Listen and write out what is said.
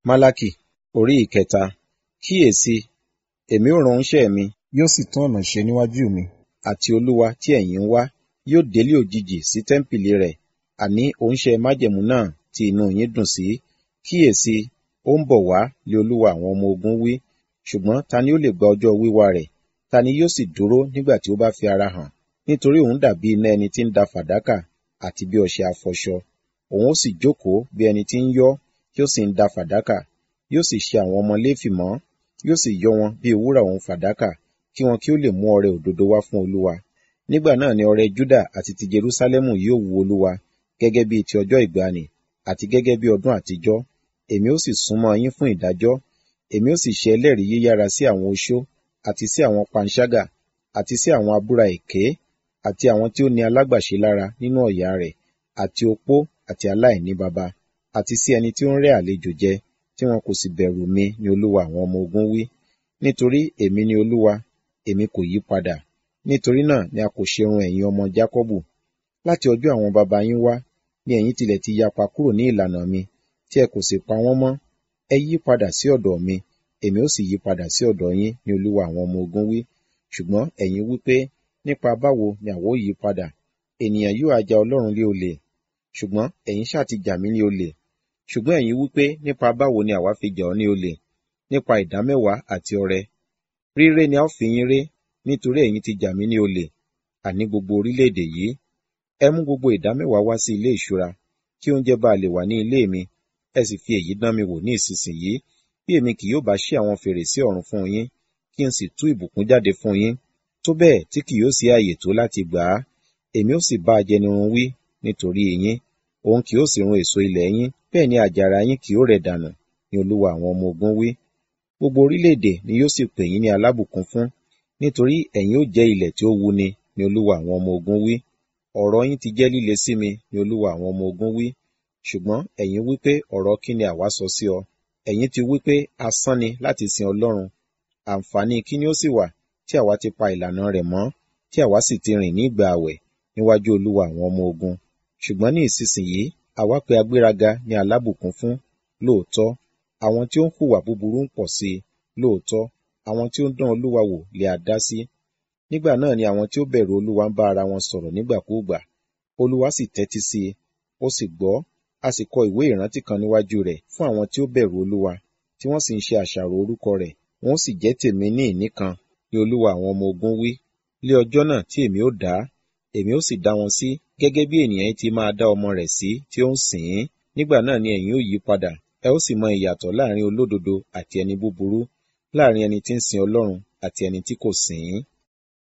Málákì orí ìkẹta. Kíyèsi, èmi ó rán oníṣẹ́ mi, yóò sì tún ọ̀nà ṣe níwájú mi. àti Olúwa tí ẹ̀yin ń wá, yóò délé òjijì sí tẹ́ḿpìlì rẹ̀, àní oníṣẹ́ májẹ̀mú náà tí inú yín dùn sí. Kíyèsi, ó ń bọ̀ wá lé Olúwa àwọn ọmọ ogun wí. Ṣùgbọ́n ta ni ó lè gba ọjọ́ wíwá rẹ̀? Ta ni yóò sì dúró nígbà tí ó bá fi ara hàn? Nítorí òun dàbí iná ẹni tí ń da fàdákà àti bí ọṣẹ afọṣọ. Òun ó sì jókòó bí ẹni tí ń yọ́, tí ó sì ń da fàdákà. Yóò sì ṣe àwọn ọmọ Léfì mọ́, yóò sì yọ́ wọn bí wúrà òun fàdákà, kí wọn kí ó lè mú ọrẹ òdodo wá fún Olúwa. Nígbà náà ni ọrẹ Júdà àti ti Jerúsálẹ́mù yóò wu Olúwa, gẹ́gẹ́ bí ti ọjọ́ ìgbàanì, àti gẹ́gẹ́ bí ọdún àtijọ́. Èmi ó sì súnmọ́ yín fún ìdájọ́. Èmi ó sì ṣe ẹlẹ́rìí yíyára sí àwọn oṣó, àti sí àwọn panṣágà, àti sí àwọn abúra èké, àti àwọn tí ó ní alágbàṣe lára nínú ọ̀yà rẹ̀, àti opó, àti aláìní baba, àti sí ẹni tí ó ń rẹ́ àlejò jẹ, tí wọn kò sì bẹ̀rù mi ni Olúwa àwọn ọmọ ogun wí. Nítorí èmi ni Olúwa, èmi kò yí padà. Nítorí náà ni a kò ṣe run ẹ̀yin ọmọ Jákọ́bù. Láti ọjọ́ àwọn baba yín wá, ni ẹ̀yin tilẹ̀ ti yapa kúrò ní ìlànà mi, tí ẹ kò sì pa wọ́n mọ́. Ẹ yí padà sí ọ̀dọ̀ mi, èmi ó sì yí padà sí ọ̀dọ̀ yín ni Olúwa àwọn ọmọ ogun wí. Ṣùgbọ́n ẹ̀yin wí pé, nípa báwo ni àwa ó yí padà? Ènìyàn yóò ha ja Ọlọ́run lé olè? Ṣùgbọ́n ẹ̀yin ṣá ti jà mí ní olè. Ṣùgbọ́n ẹ̀yin wí pé, nípa báwo ni àwa fi jà ọ́ ní olè? Nípa ìdámẹ́wàá àti ọrẹ. Ríré ni a ó fi yín ré, nítorí ẹ̀yin ti jà mí ní olè, àní gbogbo orílẹ̀-èdè yìí. Ẹ mú gbogbo ìdámẹ́wàá wá sí ilé ìṣúra, kí oúnjẹ bá lè wà ní ilé mi, ẹ sì fi èyí dán mi wò ní ìsinsìnyí, bí èmi kì yóò bá ṣí àwọn fèrèsé ọ̀run fún yín, kí n sì tú ìbùkún jáde fún yín, tó bẹ́ẹ̀ tí kì yóò sí ààyè tó láti gbà á. Èmi ó sì bá ajẹnirun wí nítorí yín, òun kì yóò sì run èso ilẹ̀ yín, bẹ́ẹ̀ ni àjàrà yín kì yóò rẹ̀ dànù, ni Olúwa àwọn ọmọ ogun wí. Gbogbo orílẹ̀-èdè ni yóò sì pè yín ní alábùkún fún, nítorí ẹ̀yin ó jẹ́ ilẹ̀ tí ó wuni, ni Olúwa àwọn ọmọ ogun wí. Ọ̀rọ̀ yín ti jẹ́ líle sí mi, ni Olúwa àwọn ọmọ ogun wí. Ṣùgbọ́n ẹ̀yin wí pé, ọ̀rọ̀ kí ni àwa sọ sí ọ? Ẹ̀yin ti wí pé, asán ni láti sin Ọlọ́run. Àǹfààní kí ni ó sì wà tí àwa ti pa ìlànà rẹ̀ mọ́, tí àwa sì ti rìn ní ìgbà àwẹ̀ níwájú Olúwa àwọn ọmọ ogun? Ṣùgbọ́n ní ìsinsìnyí, àwa pe agbéraga ní alábùkún fún, lóòótọ́. Àwọn tí ó ń hùwà búburú ń pọ̀ sí i, lóòótọ́. Àwọn tí ó ń dán Olúwa wò lé a dá sí. Nígbà náà ni àwọn tí ó bẹ̀rù Olúwa ń bá ara wọn sọ̀rọ̀ nígbàkúùgbà. Olúwa sì tẹ́tí sí i, ó sì gbọ́, a sì kọ ìwé ìrántí kan níwájú rẹ̀ fún àwọn tí ó bẹ̀rù Olúwa, tí wọ́n sì ń ṣe àṣàrò orúkọ rẹ̀. Wọn ó sì jẹ́ tèmi ní ìní kan, ni Olúwa àwọn ọmọ ogun wí. Lé ọjọ́ náà tí èmi ó dá, èmi ó sì dá wọn sí, gẹ́gẹ́ bí ènìyàn ti máa dá ọmọ rẹ̀ sí tí ó ń sìn ín. Nígbà náà ni ẹ̀yin ó yí padà, ẹ ó sì mọ ìyàtọ̀ láàrin olódodo àti ẹni búburú, láàrin ẹni tí ń sin Ọlọ́run àti ẹni tí kò sìn ín.